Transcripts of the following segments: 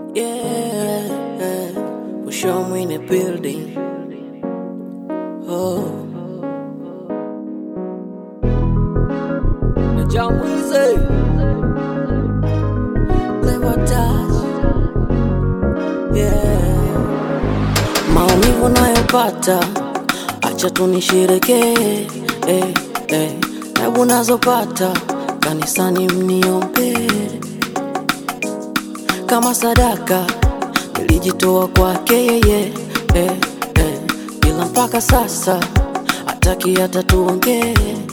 Yeah, for sure I'm in the building. Oh, the John Weezy, Clever Touch. Yeah, maumivu nayopata, acha tu nisherekee. Eh, eh, tabu nazopata kanisani mniombee kama sadaka nilijitoa kwake yeye eh, eh, ila mpaka sasa hataki hata tuongee,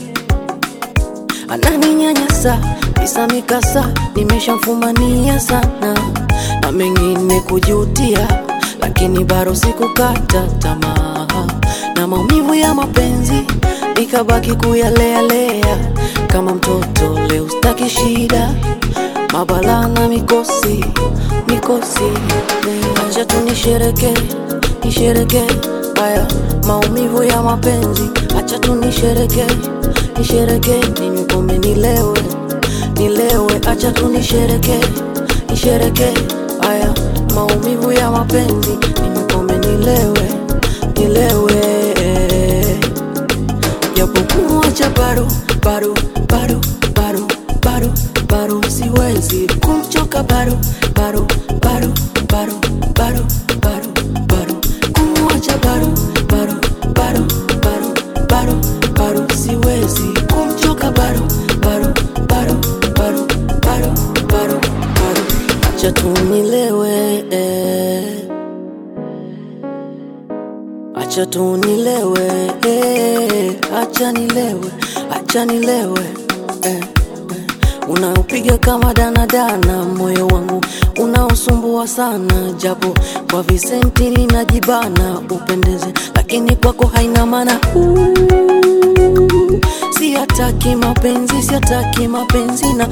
ananinyanyasa bisa mikasa, nimeshamfumania sana na mengine kujutia, lakini bado sikukata tamaa na maumivu ya mapenzi nikabaki kuyalealea kama mtoto. Leo staki shida mabala na mikosi mikosi, acha tu nishereke nishereke haya maumivu ya mapenzi, acha tu nishereke nishereke, ninywe pombe nilewe nilewe, acha tu nishereke nishereke haya maumivu ya mapenzi, ninywe pombe nilewe nilewe, japokuwa cha bado bado bado bado bado bado siwezi kumchoka bado bado bado bado bado bado bado kumwacha bado bado bado bado bado bado siwezi kumchoka bado bado bado bado bado bado bado acha tu nilewe eh. acha tu nilewe eh. acha nilewe acha nilewe eh unaopiga kama danadana, moyo wangu unaosumbua sana, japo kwa visenti ninajibana upendeze, lakini kwako haina maana. Siataki mapenzi, siataki mapenzi na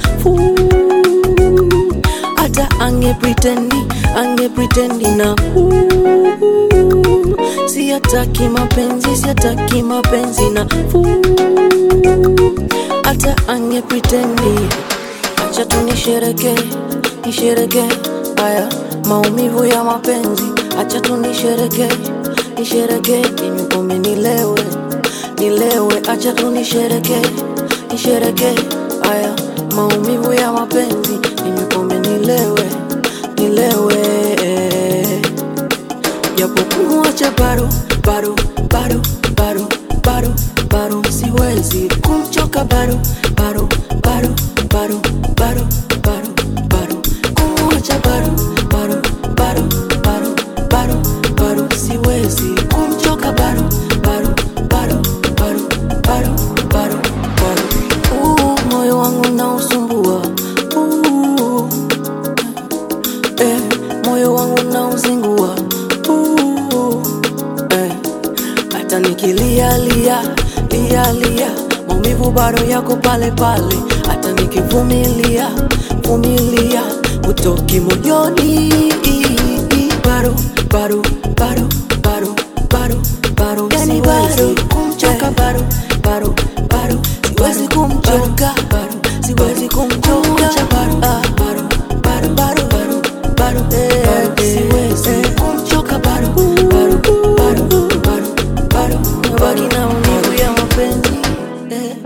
hata ange pretendi, ange pretendi na siataki mapenzi, siataki mapenzi na hata ange pretendi. Acha tu nishereke, nishereke haya maumivu ya mapenzi. Acha tu nishereke, nishereke ninywe pombe nilewe, nilewe. Acha tu nishereke, nishereke haya maumivu ya mapenzi. Ninywe pombe nilewe, nilewe. Japo kumwacha bado, bado, bado, bado, bado, bado siwezi kumchoka bado, bado, bado, bado, bado, bado, bado kumwacha bado, bado, bado, bado, bado, bado siwezi kumchoka bado, bado, bado, bado, bado, bado, bado. Uh, moyo wangu nausumbua uh, eh, moyo wangu nauzingua uh, eh, hata nikilia lia lia lia maumivu bado yako pale pale, hata nikivumilia vumilia utoki moyoni bado bado bado bado bado bado yani bado kumchoka bado bado bado siwezi kumchoka bado siwezi kumchoka bado ah, bado bado bado bado bado bado siwezi kumchoka bado bado bado bado bado nabaki na maumivu ya mapenzi eh.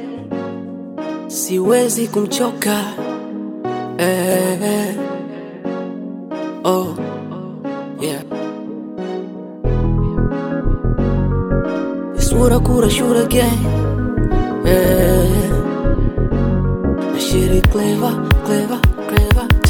siwezi kumchoka eh, eh. Oh, yeah. It's what I could, I should again. Eh. That shit is clever, clever, clever.